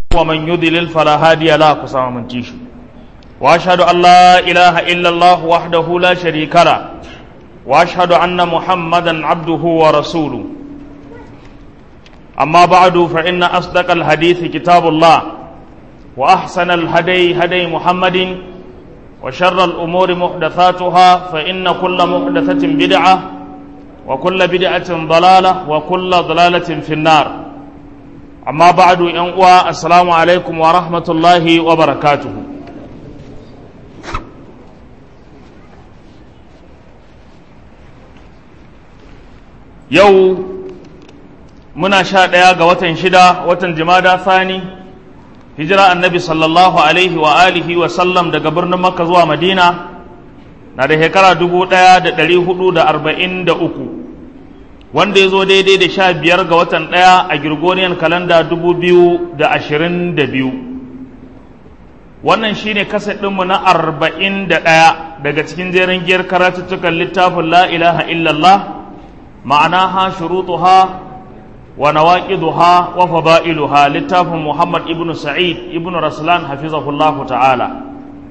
ومن يضلل فلا هادي له كسام من تيشو واشهد ان لا اله الا الله وحده لا شريك له واشهد ان محمدا عبده ورسوله اما بعد فان اصدق الحديث كتاب الله واحسن الهدي هدي محمد وشر الامور محدثاتها فان كل محدثه بدعه وكل بدعه ضلاله وكل ضلاله في النار amma ba'adu yan uwa assalamu alaikum wa rahmatullahi wa barakatuhu yau muna sha ɗaya ga watan shida watan jimada thani hijira annabi sallallahu alaihi wa alihi wa sallam daga birnin makka zuwa madina na da shekara dubu ɗaya da ɗari hudu da arba'in da uku wanda ya zo daidai da sha biyar ga watan ɗaya a Gregorian kalanda dubu biyu da ashirin da biyu wannan shi ne ɗinmu na arba'in da ɗaya daga cikin jerin giyar karatuttukan littafin la ilaha illallah ma'anaha shurutuha wa nawaqiduha wa fada'iluha littafin Muhammad ibn Sa'id ibn Raslan hafizahullahu ta'ala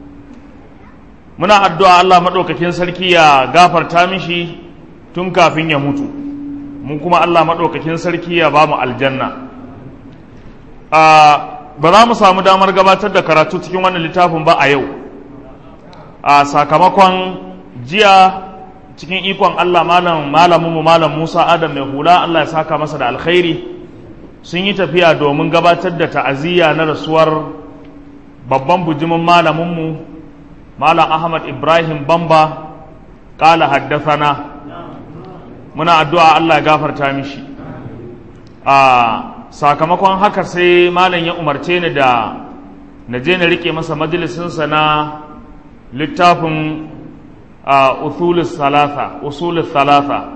muna addu'a Allah maɗaukakin sarki ya gafarta mishi tun kafin ya mutu mun kuma Allah maɗaukakin sarki ya ba mu aljanna ba za mu samu damar gabatar da karatu cikin wannan littafin ba a yau a sakamakon jiya cikin ikon Allah malam malaminmu malam Musa Adam mai hula Allah ya saka masa da alkhairi sun yi tafiya domin gabatar da ta'aziyya na rasuwar babban bujimin malaminmu malam Ahmad Ibrahim Bamba ƙala haddasana muna addu'a Allah ya gafarta mishi a sakamakon haka sai malam ya umarce ni da na je na rike masa majalisinsa na littafin usulus salasa usulus salasa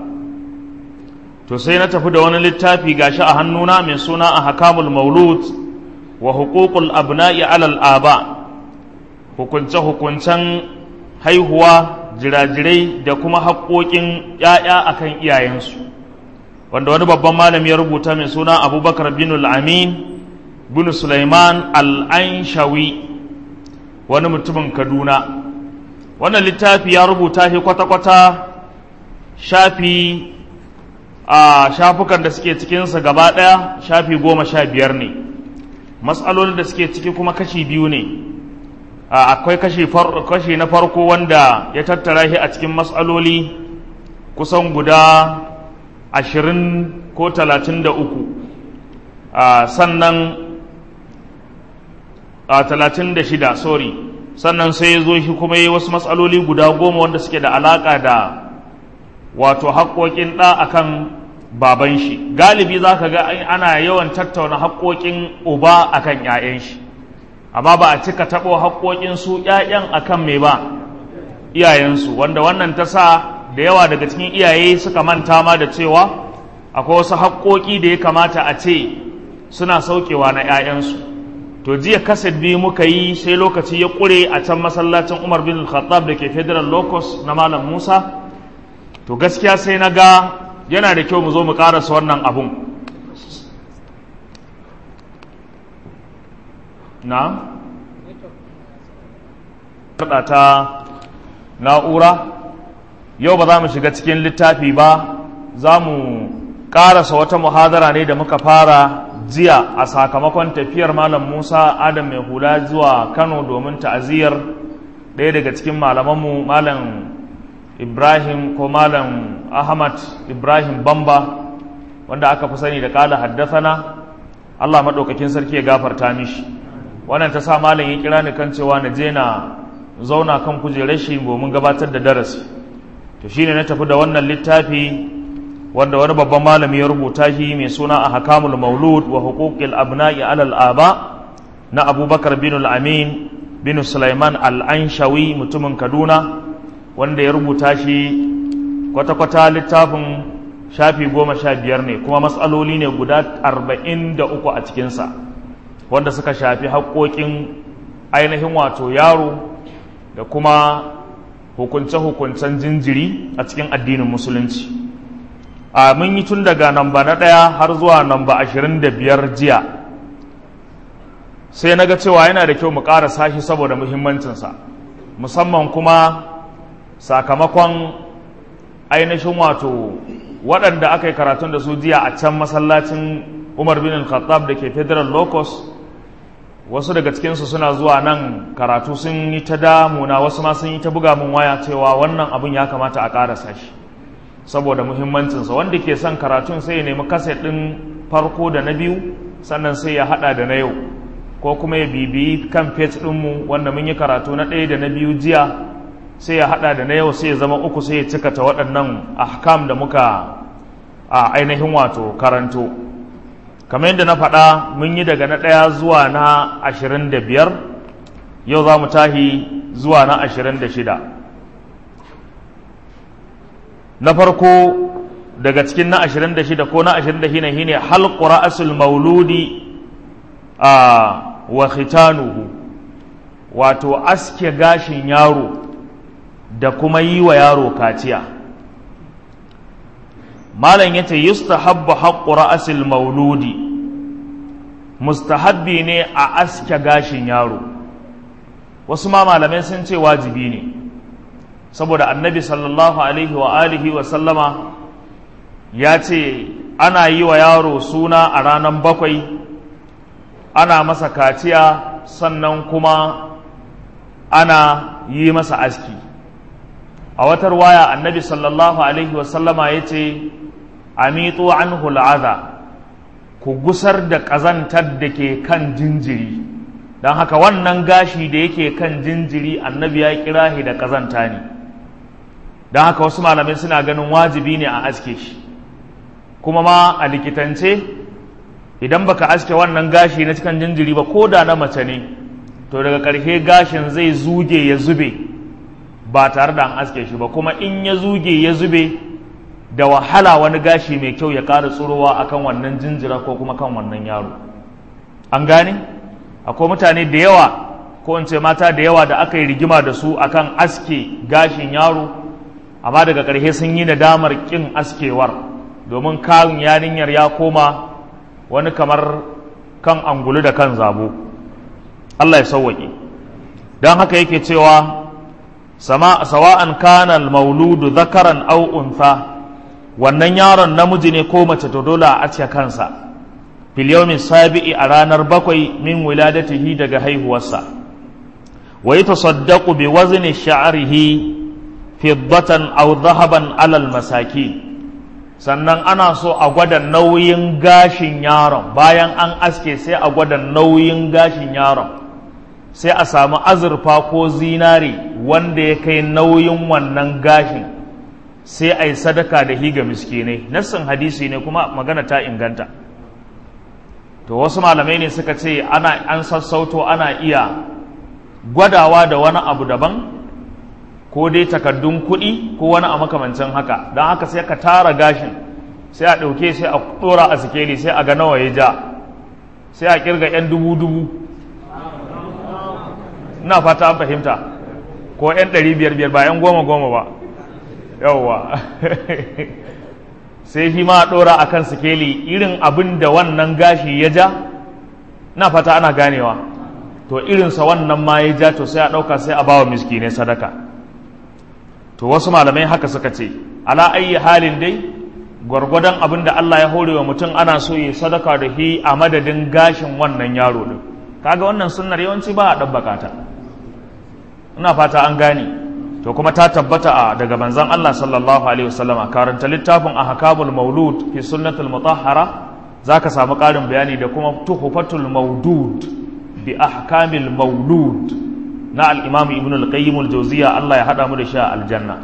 to sai na tafi da wani littafi gashi a hannuna mai suna a hakamul maulud wa hukukul abna'i alal aba hukunce-hukuncen haihuwa jirajirai da kuma haƙoƙin ‘ya'ya a kan iyayensu wanda wani babban malami ya rubuta mai suna abubakar bin al'amin bin sulaiman al'anshawi wani mutumin kaduna wannan littafi ya rubuta shi kwata-kwata shafi a shafukan da suke cikinsa gaba ɗaya shafi goma sha biyar ne matsalolin da suke ciki kuma kashi biyu ne akwai kashi na farko wanda ya tattara shi a cikin matsaloli kusan guda ashirin ko talatin da uku sannan talatin da shida sorry sannan sai ya zo shi kuma yi wasu matsaloli guda goma wanda suke da alaƙa da wato haƙoƙin ɗa akan baban shi galibi za ka ga ana yawan tattauna haƙoƙin uba akan 'ya'yan shi amma ba a cika taɓo haƙoƙin su ‘ya'yan a kan mai ba iyayensu wanda wannan ta sa da yawa daga cikin iyaye suka manta ma da cewa akwai wasu haƙoƙi da ya kamata a ce suna saukewa na ‘ya'yansu to jiya kaset biyu muka yi sai lokaci ya ƙure a can masallacin umar bin khattab da ke federal locus na malam musa to gaskiya sai na ga yana da kyau mu zo mu ƙarasa wannan abun na ta na'ura yau ba za mu shiga cikin littafi ba za mu ƙarasa wata muhadara ne da muka fara jiya a sakamakon tafiyar malam musa adam mai hula zuwa kano domin ta'aziyar ɗaya daga cikin malamanmu malam ibrahim ko malam ahmad ibrahim bamba wanda aka fi sani da ƙala haddasana allah maɗaukakin sarki ya gafarta mishi wannan ta sa malam ya kira ni kan cewa na je na zauna kan kujerar shi domin gabatar da darasi to shine na tafi da wannan littafi wanda wani babban malami ya rubuta shi mai suna a hakamul maulud wa huquqil abna'i alal aba na abubakar bin al-amin bin sulaiman al-anshawi mutumin kaduna wanda ya rubuta shi kwata-kwata littafin shafi goma sha biyar ne kuma matsaloli ne guda arba'in da uku a cikinsa wanda suka shafi haƙoƙin ainihin wato yaro da kuma hukunce-hukuncen jinjiri a cikin addinin musulunci a mun yi tun daga namba na ɗaya har zuwa namba ashirin da biyar jiya sai na ga cewa yana da kyau mu ƙara sashi saboda muhimmancinsa musamman kuma sakamakon ainihin wato waɗanda aka yi karatun da su jiya a can masallacin umar bin al-khattab da ke federal locus wasu daga cikinsu suna zuwa nan karatu sun yi ta damuna wasu ma sun yi ta buga mun waya cewa wannan abin ya kamata a ƙarasa shi saboda muhimmancinsa wanda ke son karatun sai ya nemi kaset ɗin farko da na biyu sannan sai ya haɗa da na yau ko kuma ya bibiyi kan page ɗinmu wanda mun yi karatu na ɗaya da na biyu jiya sai ya haɗa da na yau sai ya zama uku sai ya cikata waɗannan ahkam da muka a ainihin wato karanto kamar yadda na faɗa mun yi daga na ɗaya zuwa na ashirin da biyar yau za mu tahi zuwa na ashirin da shida na farko daga cikin na ashirin da shida ko na ashirin da shida shine halƙura asul mauludi a wa khitanuhu wato aske gashin yaro da kuma yi wa yaro kaciya malam yace yustahabbu haqqu ra'sil mauludi mustahabbi ne a aske gashin yaro wasu ma malamai sun ce wajibi ne saboda annabi sallallahu alaihi wa alihi wa sallama ya ce ana yi wa yaro suna a ranar bakwai ana masa kaciya sannan kuma ana yi masa aski a watar waya annabi sallallahu alaihi wasallama ya ce amitu anhu al'aza ku gusar da ƙazantar da ke kan jinjiri don haka wannan gashi da yake kan jinjiri annabi ya kira shi da ƙazanta ne don haka wasu malamai suna ganin wajibi ne a aske shi kuma ma a likitance idan baka aske wannan gashi na cikin jinjiri ba ko da na mace ne to daga ƙarshe gashin zai zuge ya zube ba tare da an aske shi ba kuma in ya zuge ya zube da wahala wani gashi mai kyau ya ƙara tsurowa akan wannan jinjira ko kuma kan wannan yaro an gane akwai mutane da yawa ko in ce mata da yawa da aka yi rigima da su akan aske gashin yaro amma daga ƙarshe sun yi nadamar ƙin askewar domin karin yarinyar ya koma wani kamar kan angulu da kan zabo Allah ya sauwaƙe don haka yake cewa sawa'an kana mauludu zakaran aw untha wannan yaron namiji ne ko mace to dole a ace kansa fil yawmin sabi'i a ranar bakwai min wiladatihi daga haihuwarsa wa yatasaddaqu bi wazni sha'rihi fiddatan aw dhahaban alal masaki sannan ana so a gwada nauyin gashin yaron bayan an aske sai a gwada nauyin gashin yaron sai a samu azurfa ko zinari wanda ya kai nauyin wannan gashin sai a yi sadaka da higa miskinai nassin hadisi ne kuma magana ta inganta to wasu malamai ne suka ce ana an sassauto ana iya gwadawa da wani abu daban ko dai takaddun kuɗi ko wani a makamancin haka don haka sai ka tara gashin sai a ɗauke sai a ɗora a sikeli sai a ga nawa ya ja sai a kirga 'yan dubu-dubu ina fata an fahimta ko 'yan ɗari biyar biyar ba 'yan goma goma ba yauwa sai shi ma a ɗora a kan sikeli irin abin da wannan gashi ya ja na fata ana ganewa to irinsa wannan ma ya ja to sai a ɗauka sai a bawa miskinai sadaka to wasu malamai haka suka ce ala ayi halin dai gwargwadon abin da Allah ya hore wa mutum ana so ya sadaka da shi a madadin gashin wannan yaro din kaga wannan sunnar yawanci ba a ɗabbaka ta ina fata an gane to kuma ta tabbata a daga manzon Allah sallallahu alaihi wasallam karanta littafin ahkamul maulud fi sunnatul mutahhara zaka samu ƙarin bayani da kuma tuhfatul maudud bi ahkamil maulud na al-imam ibn al-qayyim al-jawziya Allah ya hada mu da shi a aljanna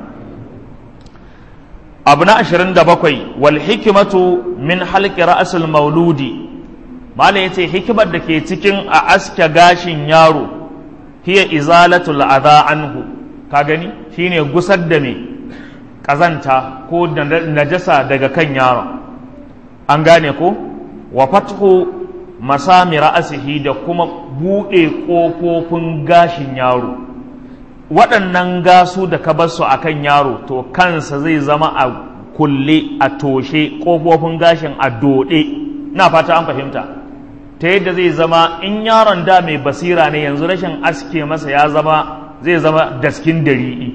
abu na 27 wal hikmatu min halqi ra'sul mauludi malai yace hikimar da ke cikin a aske gashin yaro hiya izalatul adha anhu ka gani shine gusar da me kazanta ko najasa daga kan yaron an gane ko wa fathu masami ra'asihi da kuma buɗe ƙofofin gashin yaro waɗannan gasu da ka bar su a kan yaro to kansa zai zama a kulle a toshe ƙofofin gashin a doɗe na fata an fahimta ta yadda zai zama in yaron da mai basira ne yanzu rashin aske masa ya zama zai zama daskin dari'i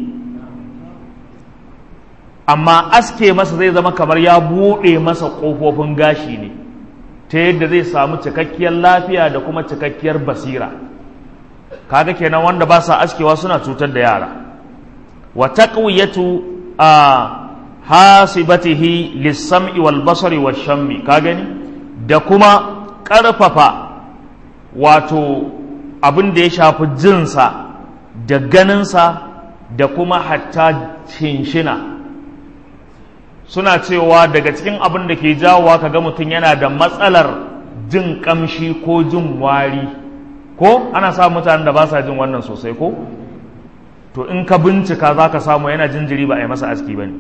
amma aske masa zai zama kamar ya buɗe masa ƙofofin gashi ne ta yadda zai samu cikakkiyar lafiya da kuma cikakkiyar basira kaga kenan wanda ba sa askewa suna cutar da yara wa taqwiyatu a hasibatihi lis-sam'i wal basari wash shammi ka gani da kuma ƙarfafa wato abin da ya shafi jinsa da ganinsa da kuma hatta shinshina suna cewa daga cikin abin da ke jawowa kaga mutum yana da matsalar jin kamshi ko jin wari ko ana samun mutanen da ba sa jin wannan sosai ko to in ka bincika za ka samu yana jinjiri ba a yi masa aski ba ne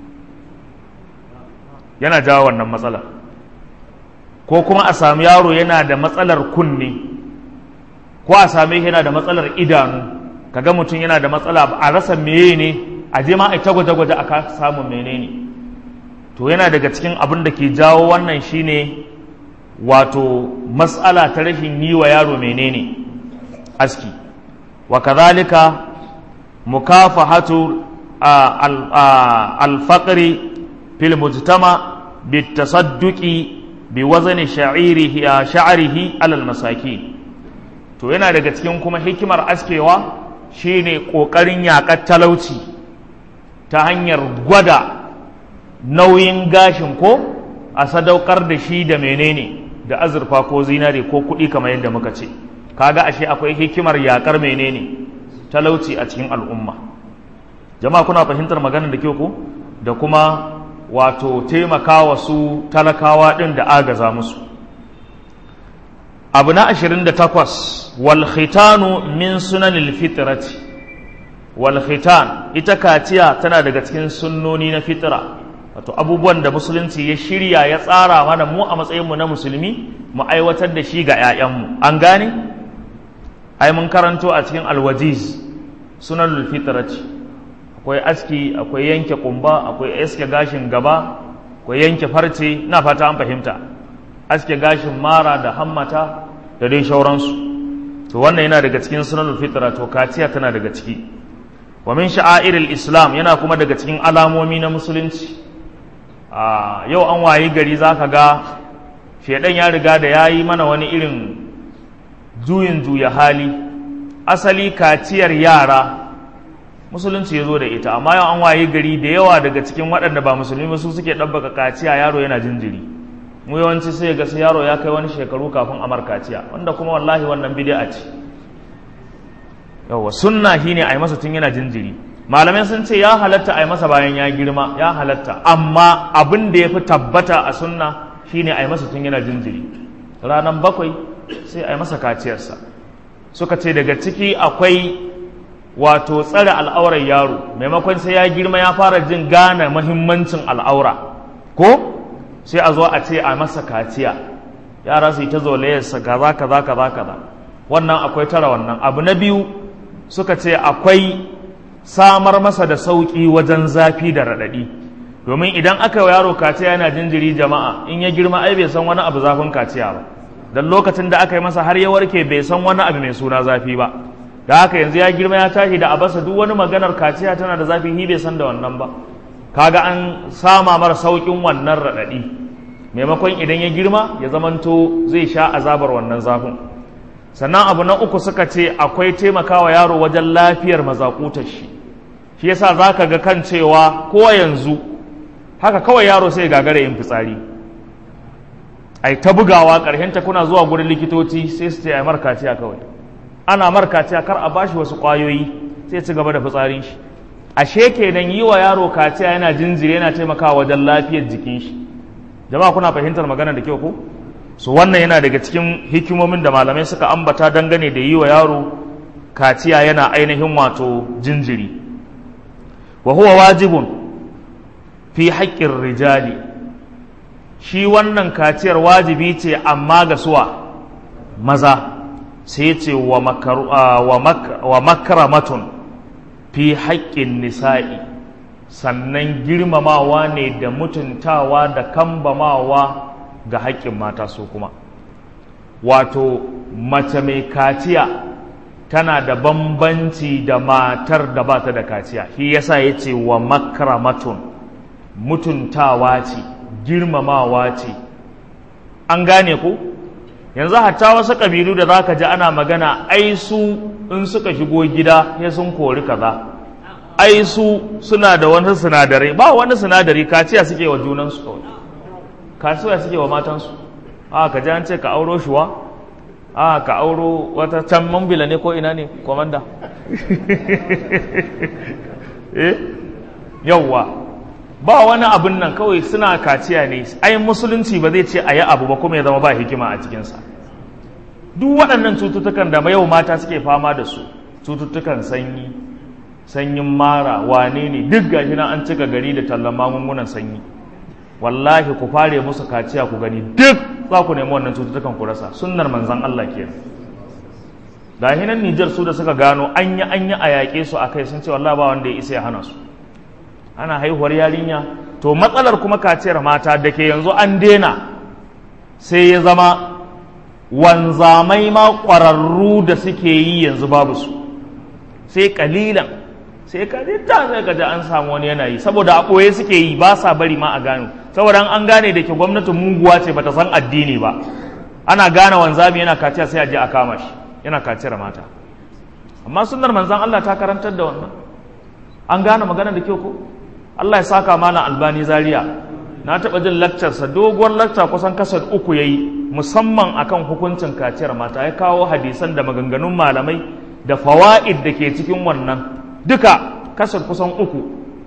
yana jawo wannan matsalar ko kuma a sami yaro yana da matsalar kunne ko a same yana da matsalar idanu kaga mutum yana da matsala a rasa meye ne a je ma a ta gwaje-gwaje a samun menene to yana daga cikin abin da ke jawo wannan shine wato matsala ta rashin yi wa yaro menene aski wa kazalika mukafahatu alfaqri fil mujtama bitasadduqi bi wazni sha'irihi sha'rihi alal masakin to yana daga cikin kuma hikimar askewa shine kokarin yakar talauci ta hanyar gwada nauyin gashin ko a sadaukar da shi da menene da azurfa ko zinare ko kuɗi kamar yadda muka ce kaga ashe akwai hikimar yakar menene talauci a cikin al'umma jama'a kuna fahimtar maganar da kyau ko da kuma wato taimakawa su talakawa ɗin da agaza musu abu na ashirin da takwas wal khitanu min sunanil fitrati wal khitan ita kaciya tana daga cikin sunnoni na fitra wato abubuwan da musulunci ya shirya ya tsara mana mu a matsayinmu na musulmi mu aiwatar da shi ga 'ya'yanmu an gane ai mun karanto a cikin alwajiz sunan fitrati akwai aski akwai yanke kumba akwai aske gashin gaba akwai yanke farce na fata an fahimta aske gashin mara da hammata da dai shauransu to wannan yana daga cikin sunan fitra to kaciya tana daga ciki wa min sha'airil islam yana kuma daga cikin alamomi na musulunci a yau an wayi gari za ka ga shaidan ya riga da ya yi mana wani irin juyin juya hali asali kaciyar yara musulunci ya zo da ita amma yau an wayi gari da yawa daga cikin waɗanda ba musulmi ba su suke ɗabbaka kaciya yaro yana jinjiri mu yawanci sai ga sai yaro ya kai wani shekaru kafin amar kaciya wanda kuma wallahi wannan bid'a ce yawa sunna shine a yi masa tun yana jinjiri malamai sun ce ya halatta a yi masa bayan ya girma ya halatta amma abin da ya fi tabbata a sunna shine a yi masa tun yana jinjiri ranar bakwai sai a yi masa kaciyarsa suka ce daga ciki akwai wato tsare al'aurar yaro maimakon sai ya girma ya fara jin gane mahimmancin al'aura ko sai a zo a ce a masa kaciya yara su yi ta zolayarsa kaza kaza kaza kaza wannan akwai tara wannan abu na biyu suka ce akwai samar masa da sauƙi wajen zafi da raɗaɗi domin idan aka yi yaro kaciya yana jinjiri jama'a in ya girma ai bai san wani abu zafin kaciya ba don lokacin da aka yi masa har ya warke bai san wani abu mai suna zafi ba da haka yanzu ya girma ya tashi da abasa duk wani maganar kaciya tana da zafi hi bai san da wannan ba kaga an sama mara sauƙin wannan raɗaɗi maimakon idan ya girma ya zamanto zai sha azabar wannan zafin sannan abu na uku suka ce akwai taimakawa yaro wajen lafiyar mazakutar shi shi yasa za ka ga kan cewa ko yanzu haka kawai yaro sai gagara yin fitsari ai ta bugawa ta kuna zuwa gurin likitoci sai su ce ai markaciya kawai ana markaciya kar a bashi wasu ƙwayoyi sai ci gaba da fitsarin shi ashe kenan yi wa yaro kaciya yana jinjiri yana taimakawa wajen lafiyar jikin shi jama'a kuna fahimtar magana da kyau ko su wannan yana daga cikin hikimomin da malamai suka ambata dangane da yi wa yaro kaciya yana ainihin wato jinjiri wa huwa wajibun fi haƙƙin rijali shi wannan kaciyar wajibi ce amma ga suwa maza sai ce wa makaramatun fi haƙƙin nisa'i sannan girmamawa ne da mutuntawa da kambamawa ga haƙƙin mata su kuma wato mace mai kaciya tana da bambanci da matar da ba ta da kaciya shi yasa ya ce wa makramatun mutuntawa ce girmamawa ce an gane ku yanzu hatta wasu ƙabilu da za ka ji ana magana ai su in suka shigo gida ya sun kori kaza ai su suna da wani sinadarai ba wani sinadari kaciya suke wa junansu kawai kaciya suke wa matansu a ka ji an ce ka auro shuwa a ka auro wata can mambila ne ko ina ne komanda eh yawwa ba wani abin nan kawai suna kaciya ne ai musulunci ba zai ce a yi abu ba kuma ya zama ba hikima a cikinsa duk waɗannan cututtukan da yau mata suke fama da su cututtukan sanyi sanyin mara wane ne duk gashi na an cika gari da tallan magungunan sanyi wallahi ku fare musu kaciya ku gani duk za ku nemi wannan cututtukan ku rasa sunnar manzan Allah kenan ga hinan Nijar su da suka gano anya anya a yaƙe su akai sun ce wallahi ba wanda ya isa ya hana su ana haihuwar yarinya to matsalar kuma kaciyar mata da ke yanzu an dena sai ya zama wanzamai ma ƙwararru da suke yi yanzu babu su sai kalilan sai ka ta sai ka ji an samu wani yanayi saboda a ɓoye suke yi ba sa bari ma a gano saboda an gane da ke gwamnatin muguwa ce bata san addini ba ana gane wanzami yana kaciya sai a je a kama shi yana kaciyar mata amma sunnar manzan Allah ta karantar da wannan an gane magana da kyau ko Allah ya saka malam albani zaria na taɓa jin lakcarsa doguwar lakca kusan kasar uku ya yi musamman akan hukuncin kaciyar mata ya kawo hadisan da maganganun malamai da fawa'id da ke cikin wannan duka kasar kusan uku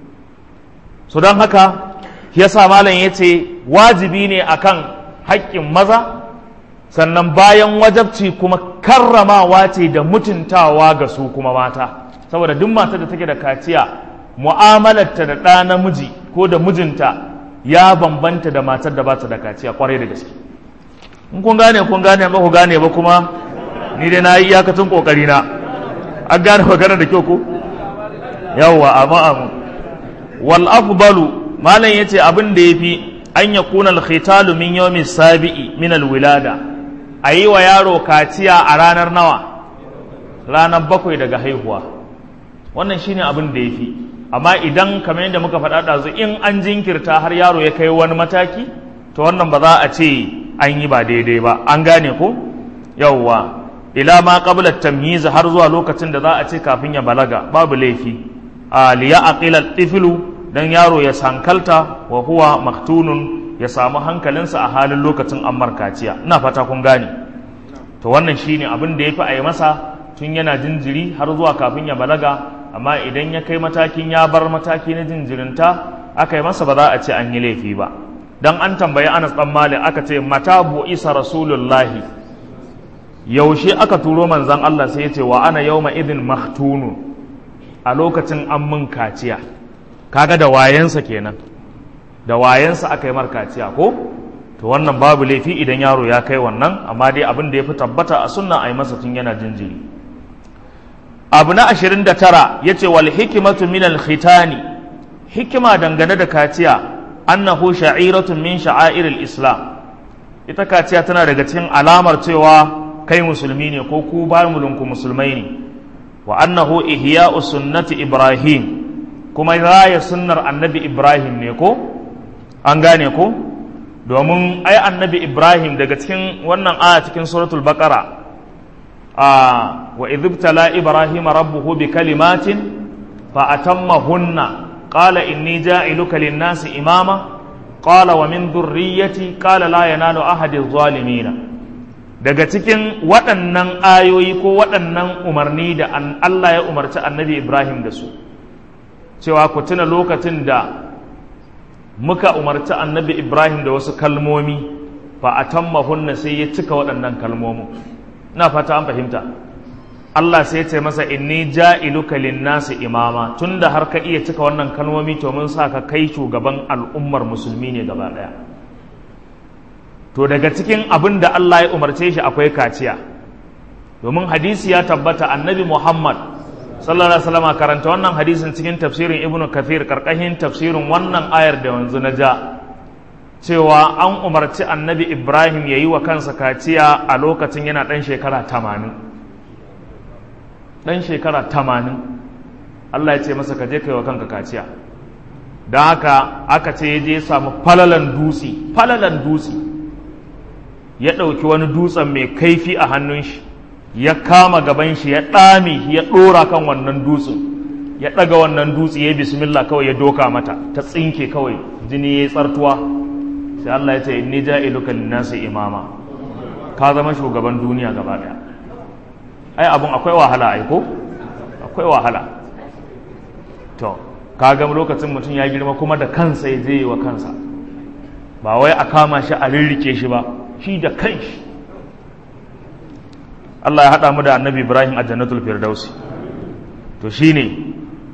su don haka ya sa malam ya ce wajibi ne akan haƙƙin maza sannan bayan wajabci kuma karramawa ce da mutuntawa ga su kuma mata saboda duk mata da take da kaciya mu'amalarta da ɗa namiji ko da mijinta ya bambanta da matar da ba ta da kaciya kwarai da gaske in kun gane kun gane ba ku gane ba kuma ni dai na yi iyakacin kokari na an gane magana da kyau ko yawwa amma amu wal afdalu malam yace abin da yafi an yakuna al khitalu min yawmi sabi'i min al wilada ayi wa yaro kaciya a ranar nawa ranar bakwai daga haihuwa wannan shine abin da yafi amma idan kamar yadda muka faɗa ɗazu in an jinkirta har yaro ya kai wani mataki to wannan ba za a ce an yi ba daidai ba an gane ko yawwa ila ma qabla tamyiz har zuwa lokacin da za a ce kafin ya balaga babu laifi a liya aqila tiflu dan yaro ya sankalta wa huwa maktunun ya samu hankalinsa a halin lokacin ammar kaciya ina fata kun gane to wannan shine abin da yafi a yi masa tun yana jinjiri har zuwa kafin ya balaga amma idan ya kai matakin ya bar mataki na jinjirinta aka yi masa ba za a ce an yi laifi ba dan an tambayi Anas dan Malik aka ce mata bu isa rasulullahi yaushe aka turo manzan Allah sai ya ce wa ana yawma idin mahtunu a lokacin an mun kaciya kaga da wayensa kenan da wayensa aka yi mar kaciya ko to wannan babu laifi idan yaro ya kai wannan amma dai abin da ya fi tabbata a sunna a yi masa tun yana jinjiri abu na ashirin da tara ya ce wal hikimatu min al khitani hikima dangane da kaciya annahu sha'iratun min sha'airil islam ita kaciya tana daga cikin alamar cewa kai musulmi ne ko ku ba mulinku musulmai ne wa annahu ihya'u sunnati ibrahim kuma raya sunnar annabi ibrahim ne ko an gane ko domin ai annabi ibrahim daga cikin wannan aya cikin suratul baqara a wa idhibtala ibrahim rabbuhu bi kalimatin fa atammahunna qala inni ja'iluka lin-nasi imama qala wa min dhurriyyati qala la yanalu ahadi adh-dhalimin daga cikin waɗannan ayoyi ko waɗannan umarni da Allah ya umarci annabi Ibrahim da su cewa ku tuna lokacin da muka umarci annabi Ibrahim da wasu kalmomi fa atammahunna sai ya cika waɗannan kalmomin ina fata an fahimta Allah sai ya ce masa inni ja'iluka lin-nasi imama tunda har ka iya cika wannan kalmomi to mun sa ka kai shugaban al'ummar musulmi ne gaba ɗaya to daga cikin abin da Allah ya umarce shi akwai kaciya domin hadisi ya tabbata annabi Muhammad sallallahu alaihi wasallam karanta wannan hadisin cikin tafsirin Ibn Kathir karkashin tafsirin wannan ayar da yanzu na ja cewa an umarci annabi ibrahim ya yi wa kansa kaciya a lokacin yana ɗan shekara tamanin ɗan shekara tamanin allah ya ce masa ka je ka yi wa kanka kaciya don haka aka ce ya je samu falalan dutse falalan dutse ya ɗauki wani dutsen mai kaifi a hannun shi ya kama gaban shi ya ɗame ya ɗora kan wannan dutsen ya ɗaga wannan dutse ya bismillah kawai ya doka mata ta tsinke kawai jini ya yi tsartuwa sai Allah ya ce inni ja'iluka linnasi imama ka zama shugaban duniya gaba daya ai abun akwai wahala ai ko akwai wahala to kaga lokacin mutum ya girma kuma da kansa ya je wa kansa ba wai a kama shi a rirrike shi ba shi da kanshi Allah ya haɗa mu da annabi Ibrahim a jannatul firdausi to shine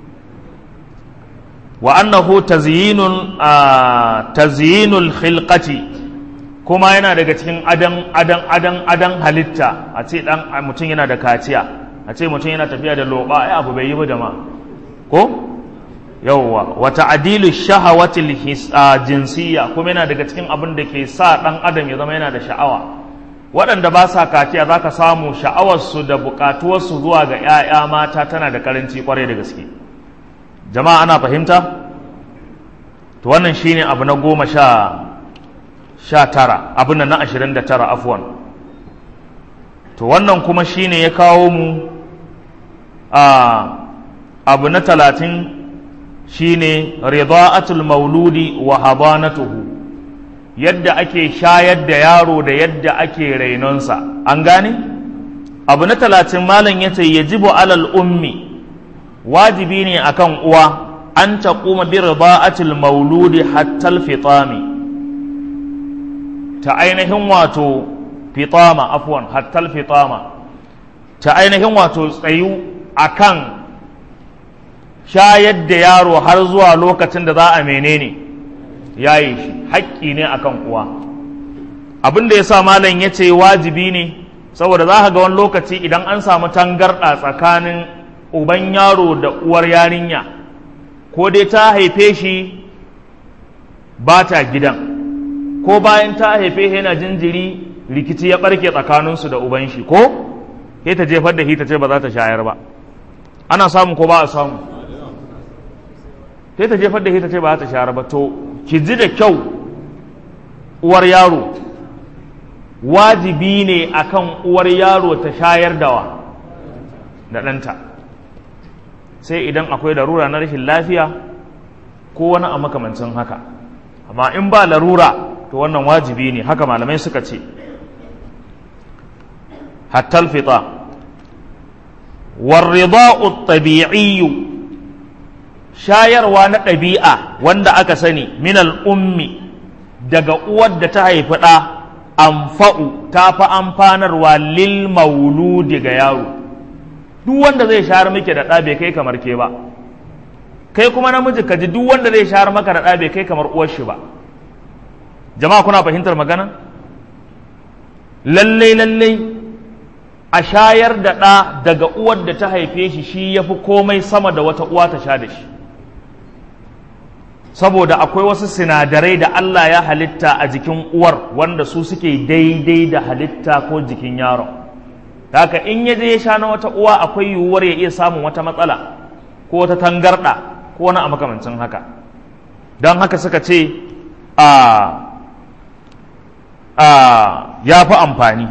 wa annahu tazyinun tazyinul khilqati kuma yana daga cikin adan adan adan adan halitta a ce dan mutum yana da kaciya a ce mutum yana tafiya da loba ai abu bai yi ba jama'a ko yawwa wa ta'dilu shahawatil jinsiyya kuma yana daga cikin abin da ke sa dan adam ya zama yana da sha'awa waɗanda ba sa kaciya zaka samu sha'awarsu da buƙatuwarsu zuwa ga 'ya'ya mata tana da karanci kwarai da gaske jama'a ana fahimta to wannan shine abu na goma sha sha tara abin na ashirin da tara afwan to wannan kuma shine ya kawo mu a abu na talatin shine rida'atul mauludi wa habanatuhu yadda ake shayar da yaro da yadda ake rainonsa an gane abu na talatin malam yace yajibu alal ummi wajibi ne akan uwa an taquma bi rida'atil mauludi hatta al-fitami ta ainihin wato fitama afwan hatta al-fitama ta ainihin wato tsayu akan shayar da yaro har zuwa lokacin da za a menene yayi shi haƙƙi ne akan uwa abin da yasa malam yace wajibi ne saboda za ka ga wani lokaci idan an samu tangarɗa tsakanin uban yaro da uwar yarinya ko dai ta haife shi ba ta gidan ko bayan ta haife shi yana jinjiri rikici ya barke tsakaninsu da uban shi ko sai ta jefar da shi ta ce ba za ta shayar ba ana samu ko ba a samu sai ta jefar da shi ta ce ba za ta shayar ba to ki ji da kyau uwar yaro wajibi ne akan uwar yaro ta shayar da wa da ɗanta sai idan akwai larura na rashin lafiya ko wani a makamancin haka amma in ba larura to wannan wajibi ne haka malamai suka ce hattal fita warrida'u tabi'iyyu shayarwa na ɗabi'a wanda aka sani min ummi daga uwar da ta haifi ɗa amfa'u ta fi amfanarwa lil mauludi ga yaro duk wanda zai shahar miki da ɗa bai kai kamar ke ba kai kuma namiji ka ji duk wanda zai shahar maka da ɗa bai kai kamar uwar shi ba jama'a kuna fahimtar magana lallai lallai a shayar da ɗa daga uwar da ta haife shi shi ya fi komai sama da wata uwa ta sha da shi saboda akwai wasu sinadarai da Allah ya halitta a jikin uwar wanda su suke daidai da halitta ko jikin yaron haka in ya je ya sha na wata uwa akwai yiwuwar ya iya samun wata matsala ko wata tangarɗa ko wani a makamancin haka don haka suka ce a a ya fi amfani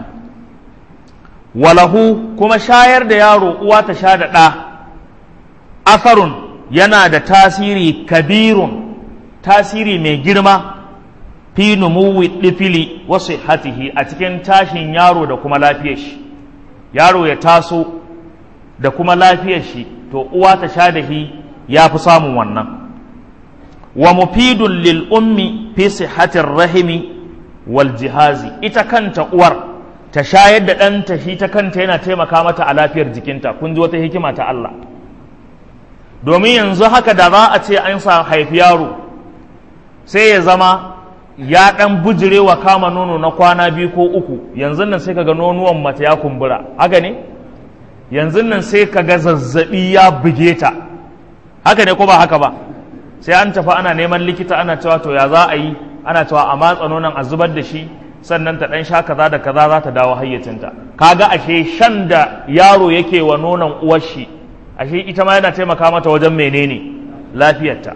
walahu kuma shayar da yaro uwa ta sha da ɗa asarun yana da tasiri kabirun tasiri mai girma fi numuwi ɗifili wasu hatihi a cikin tashin yaro da kuma lafiyar shi yaro ya taso da kuma lafiyar shi to uwa ta sha da shi ya fi samun wannan wa mufidun lil ummi fi sihatir rahimi wal jihazi ita kanta uwar ta shayar da ɗanta shi ta kanta yana taimaka mata a lafiyar jikinta kun ji wata hikima ta Allah domin yanzu haka da za a ce an sa haifi yaro sai ya zama ya ɗan bujire wa kama nono na kwana biyu ko uku yanzu nan sai kaga nonuwan mata ya kumbura haka ne yanzu nan sai kaga zazzabi ya buge ta haka ne ko ba haka ba sai an tafi ana neman likita ana cewa to ya za a yi ana cewa a matsa nonon a zubar da shi sannan ta ɗan sha kaza da kaza za ta dawo hayyacinta kaga ashe shan da yaro yake wa nonon uwar shi ashe ita ma yana taimaka mata wajen menene lafiyarta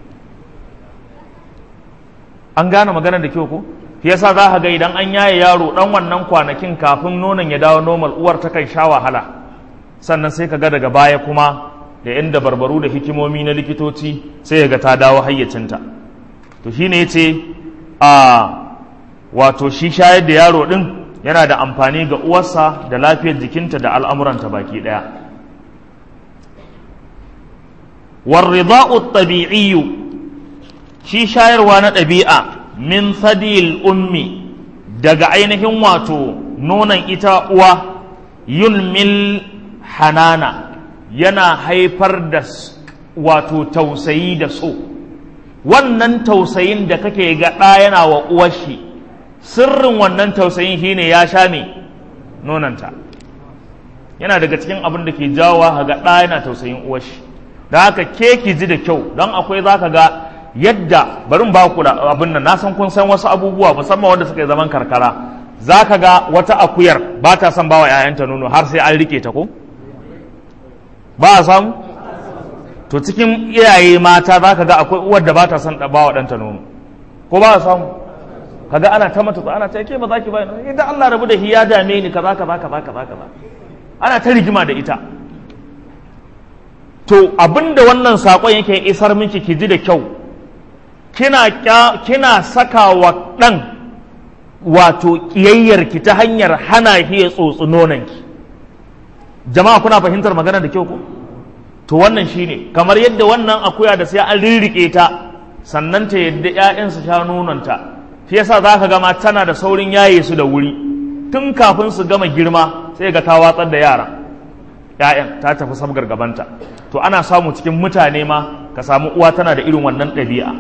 an gane maganar da kyau ko shi yasa za ka ga idan an yaye yaro dan wannan kwanakin kafin nonon ya dawo normal uwar ta kan sha wahala sannan sai ka ga daga baya kuma da yan dabarbaru da hikimomi na likitoci sai ya ga ta dawo hayyacinta to shine yace a wato shi shayar da yaro din yana da amfani ga uwarsa da lafiyar jikinta da al'amuranta baki daya warrida'u tabi'iyyu shi shayarwa na ɗabi'a min sadil ummi daga ainihin wato nonon ita uwa yulmil hanana yana haifar da wato tausayi da so wannan tausayin da kake ga ɗa yana wa uwar shi sirrin wannan tausayin shine ya sha me nonanta yana daga cikin abin da ke jawowa ga ɗa yana tausayin uwar shi da haka ke ki ji da kyau don akwai za ka ga yadda barin ba ku da abin nan na san kun san wasu abubuwa musamman wanda suka yi zaman karkara za ka ga wata akuyar ba ta son bawa 'ya'yanta nono har sai an rike ta ko ba a samu to cikin iyaye mata za ka ga akwai uwar da ba ta son bawa ɗanta nono ko ba a samu kaga ana ta mata ana ta ke ba za ki ba idan Allah rabu da hiya dame ni kaza kaza kaza kaza kaza ana ta rigima da ita to abinda wannan sakon yake isar miki ki ji da kyau kina kina saka wa ɗan wato ƙiyayyarki ta hanyar hana shi ya tsotsi nonanki jama'a kuna fahimtar magana da kyau ko to wannan shine kamar yadda wannan akuya da sai an rirrike ta sannan ta yadda ƴaƴan su sha nononta shi yasa zaka gama tana da saurin yaye su da wuri tun kafin su gama girma sai ga ta watsar da yara ƴaƴan ta tafi sabgar gabanta to ana samu cikin mutane ma ka samu uwa tana da irin wannan ɗabi'a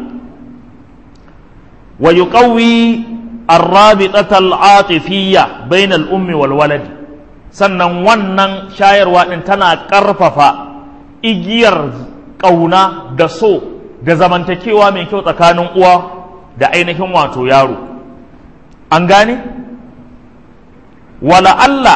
wa yuqawwi الرابطة العاطفية بين الأم والولد sannan wannan shayarwa ɗin tana ƙarfafa igiyar ƙauna da so da zamantakewa mai kyau tsakanin uwa da ainihin wato yaro an gane wala Allah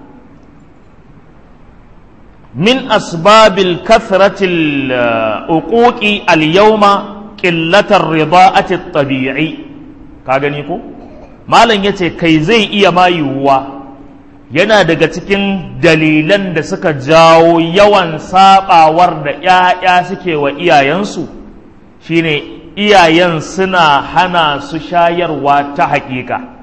min asbabil kathratil uquqi al-yawma qillatar rida'ati at-tabi'i ka gani ko malam yace kai zai iya ma yiwuwa yana daga cikin dalilan da suka jawo yawan sabawar da ‘ya'ya suke wa iyayensu shine iyayen suna hana su shayarwa ta hakika